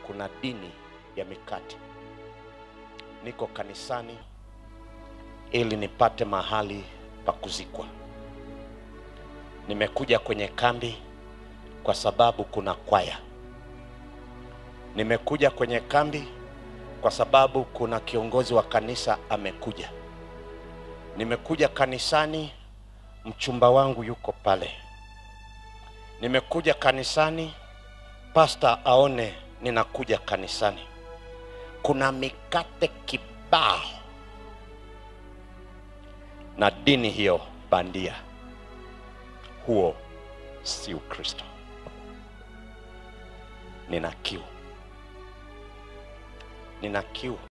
kuna dini ya mikate. Niko kanisani ili nipate mahali pa kuzikwa. Nimekuja kwenye kambi kwa sababu kuna kwaya. Nimekuja kwenye kambi kwa sababu kuna kiongozi wa kanisa amekuja. Nimekuja kanisani, mchumba wangu yuko pale. Nimekuja kanisani, pasta aone ninakuja kanisani. Kuna mikate kibao na dini hiyo bandia. Huo si Ukristo. Nina kiu, nina kiu